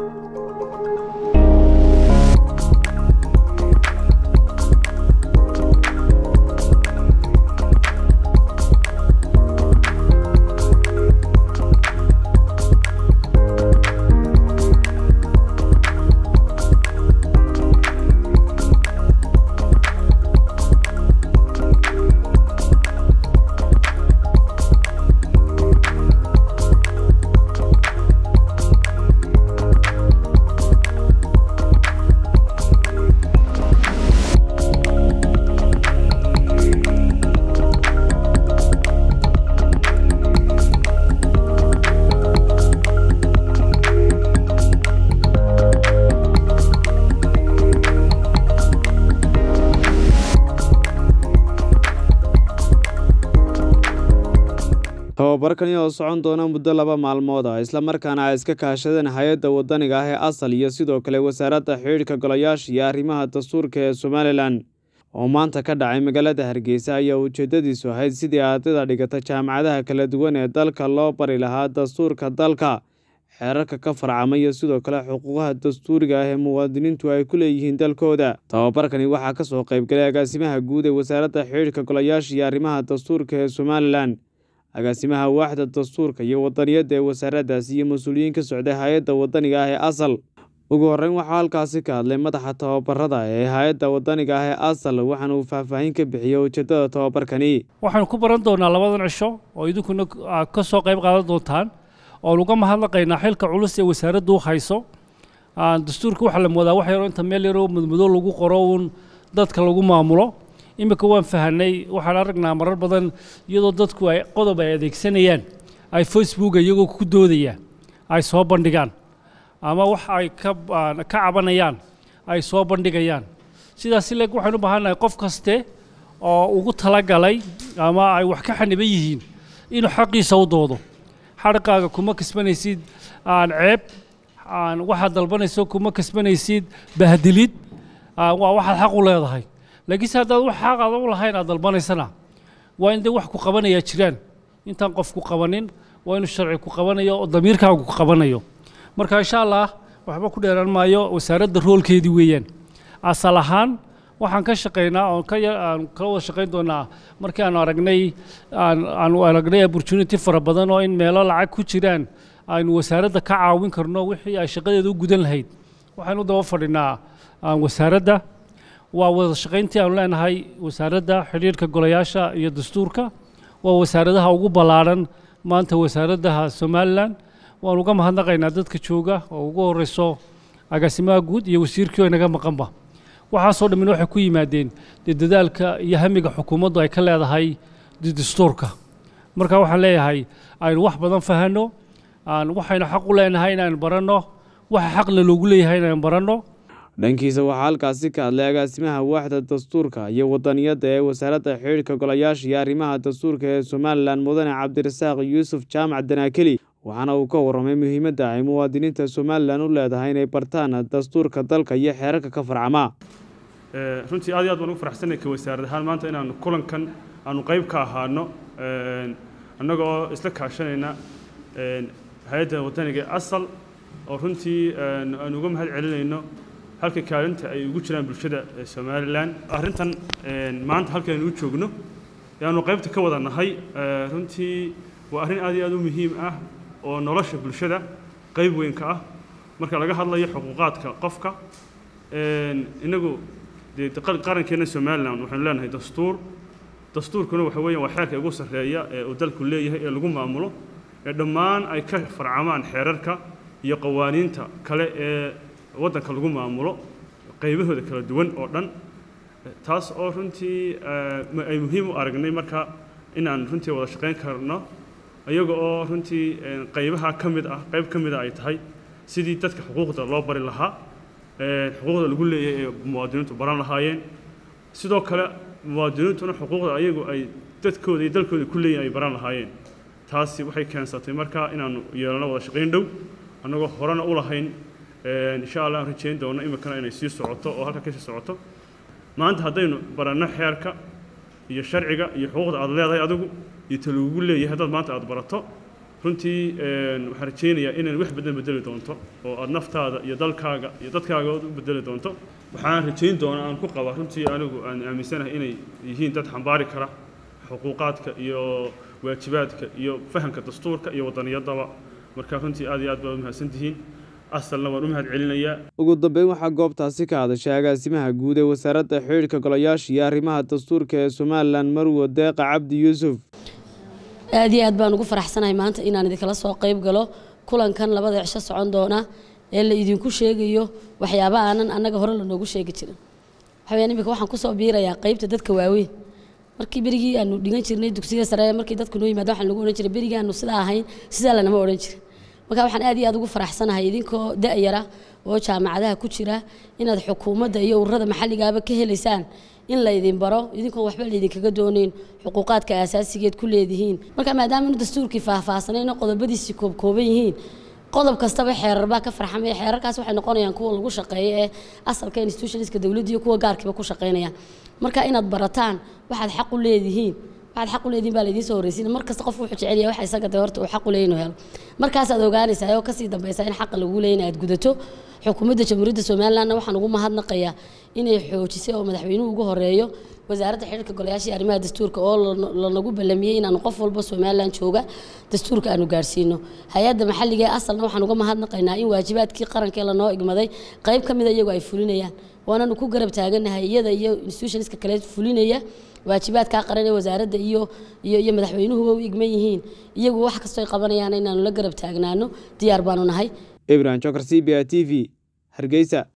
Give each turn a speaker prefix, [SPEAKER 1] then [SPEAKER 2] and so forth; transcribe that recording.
[SPEAKER 1] tababarkani oo socon doona muddo laba maalmood ah islamarkaana ay iska kaashadeen hay-adda wadaniga ah ee asal iyo sidoo kale wasaaradda xidhiidhka golayaasha iyo arrimaha dastuurka ee somalilan oo maanta ka dhacay magaalada hargeysa ayaa ujeedadiisu ahayd sidii ardayda dhigata jaamacadaha kala duwan ee dalka loo bari lahaa dastuurka dalka xeerarka ka farcama iyo sidoo kale xuquuqaha dastuuriga ah ee muwaadiniintu ay ku leeyihiin dalkooda tababarkani waxaa ka soo qaybgalay agaasimaha guud ee wasaaradda xidhiidhka golayaasha iyo arrimaha dastuurka ee somalilan agaasimaha waaxda dastuurka iyo wadaniyadda ee wasaaraddaasi iyo mas-uuliyiin ka socday hay-adda wadaniga ah ee asal ugu horreyn waxaa halkaasi ka hadlay madaxa tababarada ee hay-adda wadaniga ah ee asal waxaana uu faahfaahin ka bixiyey ujeeddada tababarkani
[SPEAKER 2] waxaanu ku baran doonaa labadan cisho oo idinkuna ka soo qayb qaadan doontaan oon uga mahadnaqaynaa xilka culus ee wasaaraddu u hayso dastuurka waxaa la moodaa wax yaroo inta meel yaroo mudmudo lagu qoro uun dadka lagu maamulo iminka waan fahanay waxaan aragnaa marar badan iyadoo dadku ay qodob ay adeegsanayaan ay facebooka iyagoo ku doodayaan ay soo bandhigaan ama wax ay ka ka cabanayaan ay soo bandhigayaan sidaas leeg waxaynu u baahannahay qof kaste oo ugu talagalay ama ay wax ka xaniban yihiin inuu xaqiisa u doodo xarqaaga kuma kasbanaysid aan ceeb aan waxaad dalbanayso kuma kasbanaysid bahdilid waa waxaad xaq u leedahay laakiinse haddaad wax xaq aad u lahayn aad dalbanaysana waa in dee wax ku qabanayaa jiraan intaan qof ku qabanin waa inuu sharci ku qabanayo oo damiirkaagu ku qabanayo marka insha allah waxba ku dheeraan maayo wasaaradda roolkeedii weeyaan asal ahaan waxaan ka shaqaynaa oon ka aan kala wada shaqayn doonaa markii aanu aragnay aan aanu aragnay opportunity fara badan oo in meelo lacag ku jiraan aynu wasaaradda ka caawin karno wixii ay shaqadeeda u gudan lahayd waxaynu daba fadhinaa wasaaradda waa wada shaqayntii aanu leenahay wasaaradda xidhiidhka golayaasha iyo dastuurka waa wasaaradaha ugu ballaadhan maanta wasaaradaha somalilan waanu uga mahadnaqaynaa dadka jooga oo ugu horeyso agaasimaha guud iyo wasiirkii oo inaga maqanba waxaasoo dhammin waxay ku yimaadeen dee dadaalka iyo hamiga xukuumaddu ay ka leedahay dastuurka marka waxaan leeyahay aynu wax badan fahanno aan waxaynu xaq u leenahay inaynu baranno waxa xaqna loogu leeyahay inaynu baranno
[SPEAKER 1] dhankiisa waxaa halkaasi ka hadlay agaasimaha waaxda dastuurka iyo wadaniyadda ee wasaaradda xidhiidhka golayaasha iyo arrimaha dastuurka ee somalilan mudane cabdirasaaq yuusuf jaamac danaakeli waxaana uu ka warramay muhiimadda ay muwaadiniinta somalilan u leedahay inay bartaan dastuurka dalka iyo xeerarka ka farcama
[SPEAKER 3] runtii aad iyo aad baan ugu faraxsanay ka wasaarad ahaan maanta inaanu kulankan aanu qayb ka ahaano annaga oo isla kaashanayna hay-adda wadaniga asal oo runtii aanu uga mahad celinayno halka kaalinta ay ugu jiraan bulshada somalilan arrintan maanta halkaynu u joogno ayaanu qaybta ka wada nahay runtii waa arrin aad iyo aad u muhiim ah oo nolosha bulshada qayb weyn ka ah marka laga hadlayo xuquuqaadka qofka inagu dee qarankeenna somalilan waxaynu leenahay dastuur dastuurkuna waxa weeyaan waa xeerka ugu sarreeya ee uu dalku leeyahay ee lagu maamulo ee dhammaan ay ka farcamaan xeerarka iyo qawaaniinta kale ee waddanka lagu maamulo qaybahooda kala duwan oo dhan taas oo runtii ay muhiim u aragnay marka inaan runtii wada shaqayn karno iyaga oo runtii qaybaha ka mid ah qayb ka mid a ay tahay sidii dadka xuquuqda loo bari lahaa xuquuqda lagu leeyahay ee muwaadiniintu baran lahaayeen sidoo kale muwaadiniintuna xuquuqda ayagu ay dadkooda iyo dalkooda ku leeyihin ay baran lahaayeen taasi waxay keensatay marka inaanu yeelano wada shaqayn dhow annagoo horena u lahayn insha allah aan rajayn doono iminkana inay sii socoto oo halka kasii socoto maanta haddaynu baranno xeerka iyo sharciga iyo xuquuqda aad leedahay adigu iyo ta lagugu leeyahay haddaad maanta aad barato runtii waxaan rajaynayaa inaan wax badan bedeli doonto oo aad naftaada iyo dalkaaga iyo dadkaaga u bedeli doonto waxaan rajayn doonaa aan ku qabaa runtii anigu aan aaminsanahay inay yihiin dad xambaari kara xuquuqaadka iyo waajibaadka iyo fahamka dastuurka iyo wadaniyadaba marka runtii aad iyo aad baad u mahadsantihiin asalna waan u mahad celinayaa
[SPEAKER 1] ugu dambeyn waxaa goobtaasi ka hadashay agaasimaha guud ee wasaaradda xidhiidhka golayaasha iyo arrimaha dastuurka ee somalilan marwo deeqa cabdi yuusuf
[SPEAKER 4] aad iyo aad baan ugu faraxsanahay maanta inaan idinkala soo qayb galo kulankan labada cisho socon doona ee la idinku sheegayo waxyaaba aanan annaga hore lanoogu sheegi jirin waxaweyaan iminka waxaan kusoo biirayaa qaybta dadka waaweyn markii berigii aanu dhigan jirnay dugsiga sare markii dadku noo yimaada waxaan lagu odhan jiray berigii aanu sidaa ahayn sidaa lanama odhan jirin marka waxaan aad iyo aad ugu faraxsanahay idinkoo da-yara oo jaamacadaha ku jira inaad xukuumadda iyo ururada maxalligaaba ka helaysaan in laydin baro idinkoon waxba laydinkaga doonayn xuquuqaadka aasaasigeed ku leedihiin marka maadaama inu dastuurkii faahfaahsanayno qodobadiisii koobkooban yihiin qodob kastaba xeerar baa ka farxamaya xeerarkaas waxay noqonayaan kuwa lagu shaqeeyo ee asalka institutionska dowladda iyo kuwa gaarkiiba ku shaqeynayaan marka inaad barataan waxaad xaq u leedihiin waxaad xaq u leedihiin baa laydiin soo horreysiin mar kasta qof wuxuu jecel yahay waxa isaga dee horta uu xaq u leeyahay inuu helo markaasaad ogaanaysaa oo kasii dambaysa in xaqa lagu leeyahay inaad gudato xukuumadda jamhuuriyadda somalilandna waxaan ugu mahadnaqayaa inay xoojisay oo madaxweynuhu ugu horeeyo wasaaradda xidhiirka golayaasha iyo arrimaha dastuurka oo lanagu ballamiyey inaanu qof walba somaliland jooga dastuurka aanu gaarsiino hay-adda maxalliga ee asalna waxaan uga mahadnaqaynaa in waajibaadkii qarankee lanoo igmaday qayb ka mida iyagu ay fulinayaan waananu ku garab taaganahay iyada iyo institutionska kale fulinaya waajibaadkaa qaran ee wasaaradda iyo iyo iyo madaxweynuhuba u igman yihiin iyagu wax kastoo ay qabanayaan inaanu la garab taagnaano diyaar baanu nahay
[SPEAKER 1] ibrahim jokar c b a t v hargeysa